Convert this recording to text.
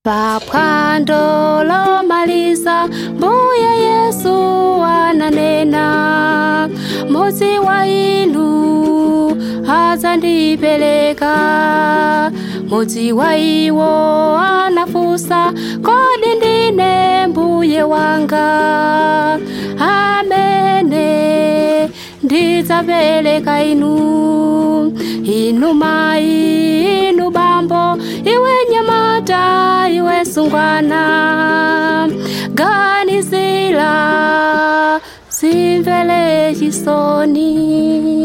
paphwando lomaliza mbuye yesu ananena mudzi wa inu adzandipereka mudzi wa iwo anafunsa kodi ndine mbuye wanga amene ndidzapereka inu inu mayi inu bambo iwe nyamata iwe sungwana ganizira simvele chisoni